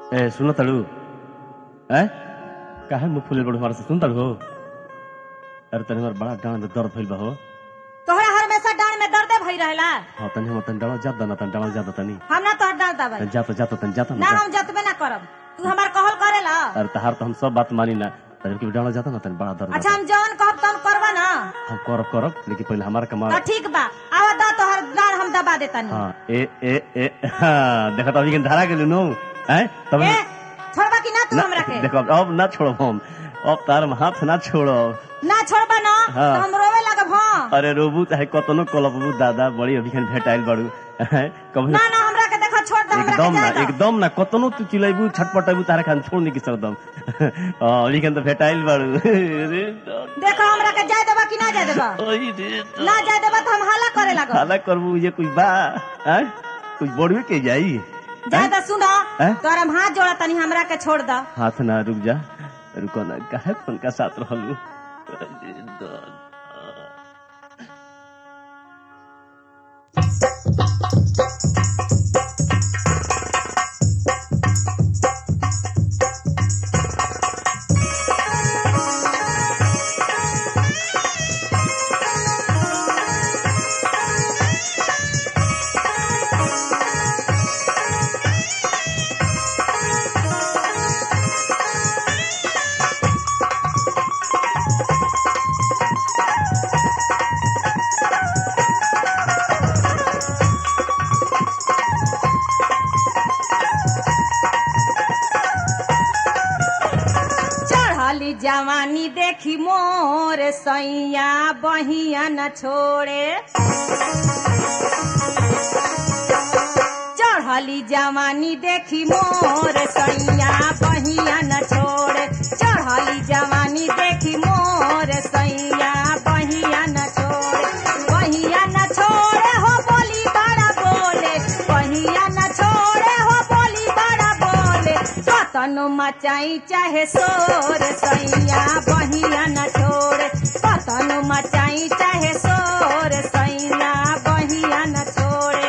ए सुन तड़ू ए काहे मुंह फुले बड़ू हमारे से सुन तड़ू हो अरे तनी हमार बड़ा डांड में दर्द भइल बा हो तोहरा हमेशा डांड में दर्दे भई रहेला हाँ तनी हम तनी डांड जात ना तनी डांड जात तनी हम ना तोहर डांड दबाई तनी जात जात तनी जात ना ना हम जतबे ना करब तू हमार कहल करेला अरे तहार तो हम सब बात मानी ना तनी के डांड जात ना तनी बड़ा दर्द अच्छा होता। हम जौन कहब तौन करबा ना हम करब करब लेकिन पहले हमार कमा तो ठीक बा आवा दा तोहर डांड हम दबा देतानी हाँ ए ए ए हाँ देखा तो अभी के धारा के नो हैं तब ए छोड़बा कि ना तू ना, हमरा के देखो अब- अब ना छोड़ो हम अब तार में हाथ ना छोड़ो ना छोड़बा ना हाँ। तो हम रोवे लगब हां अरे रोबू चाहे कतनो कलबू दादा बड़ी अभी खन भेटाइल बाड़ू हैं, कभी ना ना हमरा के देखो छोड़ दे हमरा एकदम के ना जाए दो। एकदम ना कतनो तू चिल्लाइबू छटपटाइबू तारा खान छोड़ नहीं सरदम हाँ, अभी खन तो भेटाइल बाड़ू अरे दादा, देखो हमरा के जाए देबा कि ना जाए देबा ओई रे दादा। ना जाए देबा तो हम हल्ला करे लगब हाला करबू ये कुछ बा हैं? कुछ बोड़वे के जाई जाए दा सुनो हैं? तोरा हम हाथ जोड़ा तनी हमरा के छोड़ दा हाथ ना रुक जा रुको ना काहे फोन का साथ रहलू अरे दादा। चढ़ली जवानी देखी मोर सैया बहिया न छोड़े चढ़ली जवानी देखी मोर सैया बहिया न छोड़े चढ़ली जवानी देखी मोर सैया बहिया न छोड़े बहिया न छोड़े हो बोली बड़ा बोले बहिया न छोड़े हो बोली बड़ा बोले कतनो मचाई चाहे शोर सैया बहिया न छोड़े कतनो मचाई चाहे शोर सैया बहिया न छोड़े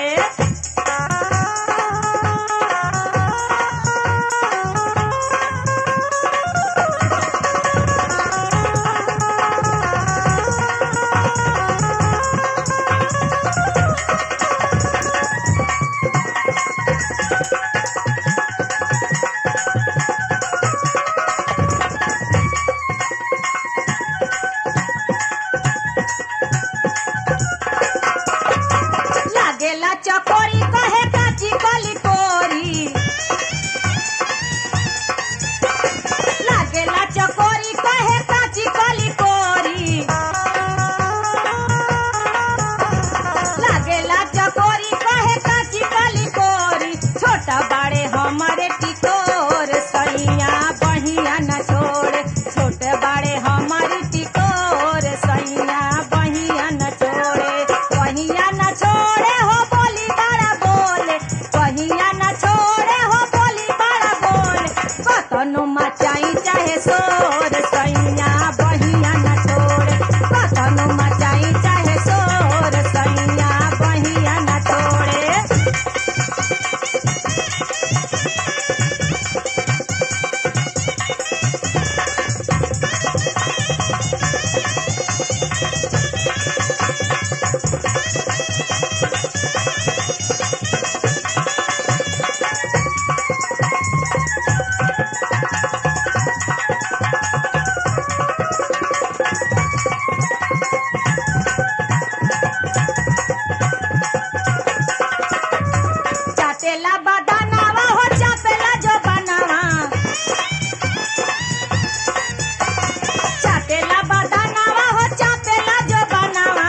लागेला चकोरी कहे काची कली कोरी लागेला चकोरी कहे काची कली कोरी लागेला चकोरी कहे काची कली कोरी छोटा बाड़े हमारे टिकोर सैया बहिया न छोड़े छोटे बाड़े हमारी टिकोर सैया बहिया न छोड़े बहिया न छोड़े हो बोली बड़ा बोले बहिया न छोड़े हो बोली बड़ा बोले कतनो मचाई चाहे शोर सैया बहिया न छोड़े कतनो मचाई चाहे शोर सैया बहिया न छोड़े चाटेला बदानावा हो चापेला जो बनावा चाटेला बदानावा हो चापेला जो बनावा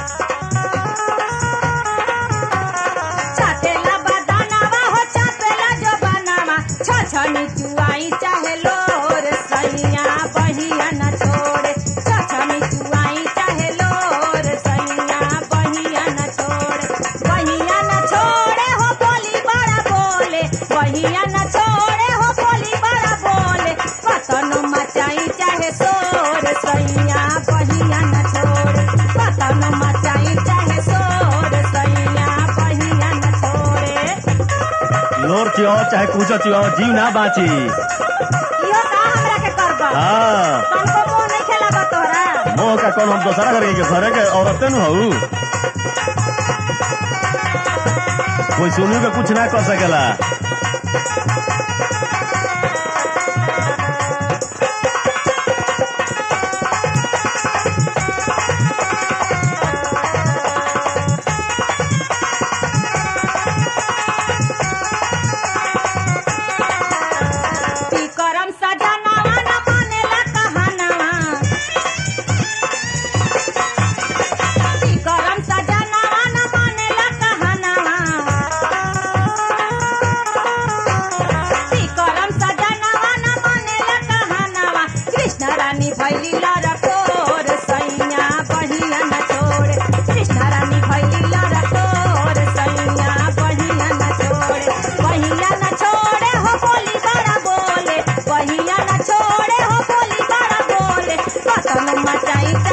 चाटेला बदानावा हो चापेला जो बनावा छछनी चुआई चाहे लोर सैया बहिया न छोड़े छछनी चुआई चाहे लोर सैया बहिया न छोड़े बहिया न छोड़े हो बोली बड़ा बोले बहिया न छोड़े हो बोली बड़ा बोले कतनो मचाई चाहे शोर सैया बहिया न छोड़े कतनो मचाई चाहे शोर सैया बहिया न छोड़े लोर क्यों चिल्लाओ चाहे कुछ चिल्लाओ जीव ना बाची इहो का हमरा के करबा हाँ तनको मुंह नहीं खेलाबा तोहरा मोह का कौन हम दोसरा घर के घरे के औरतें नु हऊ कोई सुनू के कुछ ना कर सकेला ती करम सजनावा न मानेला कहानवा ती करम सजनावा न मानेला कहानवा ती करम सजनावा न मानेला कहानवा कृष्ण रानी भैली लरकोर सैया बहिया न छोड़े कृष्ण रानी भैली लरकोर सैया बहिया न छोड़े बहिया न छोड़े हो बोली बड़ा बोले बहिया न छोड़े हो बोली बड़ा बोले कतन मचाई